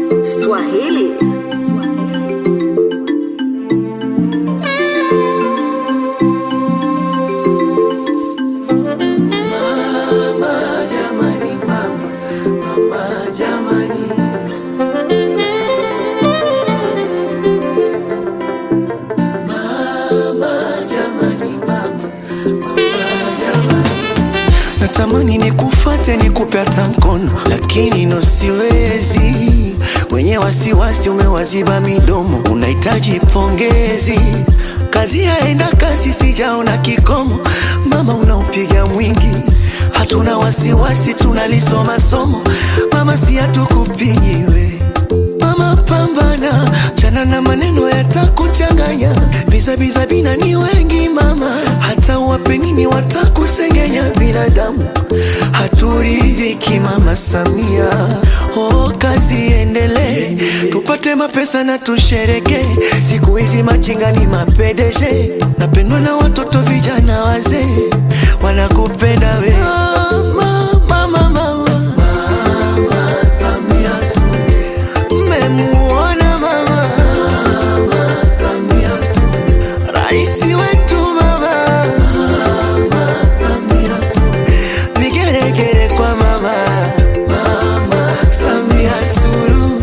Swahili. Natamani nikufate nikupe hata mkono, lakini no siwezi. Wenye wasiwasi umewaziba midomo, unahitaji pongezi. Kazi yaenda kasi, sijaona kikomo. Mama unaupiga mwingi, hatuna wasiwasi, tunalisoma somo. Mama si hatukupigi we Mama pambana, chana na maneno yatakuchanganya. Bizabiza bina ni wengi mama, hata wape nini watakusengenya. Binadamu haturidhiki mama Samia. Oh, kazi endelee, tupate mapesa na tushereke. Siku hizi machinga ni mapedeshe, napendwa na watoto vijana wazee, wanakupenda we mama, mama, mama. Mmemuona mama Raisi wetu mama Vigeregere kwa mama Samia Suluhu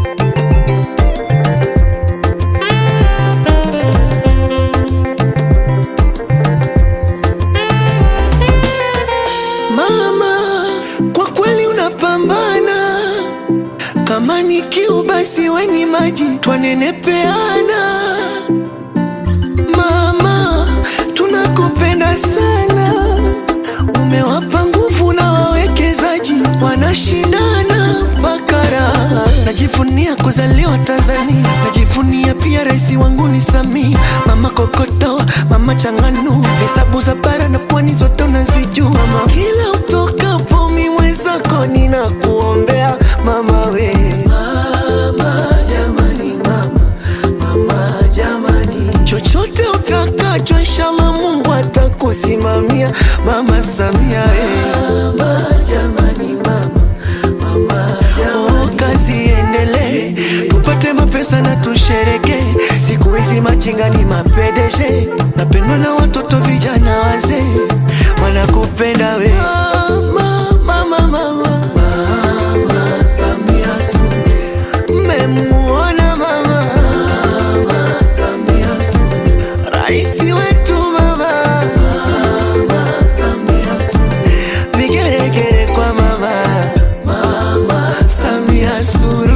Mama, kwa kweli unapambana kama ni kiu basi weni maji twanenepeana. Mama, tunakupenda sana, umewapa nguvu na wawekezaji wanashindana bakara. Najivunia kuzaliwa Tanzania, najivunia pia rais wangu ni Samia. Mama kokoto, mama changanu, hesabu za bara na pwani zote unazijua mama. Kila utokapo mi mwenzako ninakuombea mama we mama, jamani mama, mama jamani, chochote utakacho inshallah Mungu atakusimamia mama Samia we mama, jamani mama, mama jamani. Oh, kazi iendelee, tupate mapesa na tushereke. Siku hizi machinga ni mapedeshe, napendwa na watoto vijana wazee, wanakupenda we mama, mama, mama. Mmemuona mama Raisi wetu mama Vigeregere kwa mama Samia Suluhu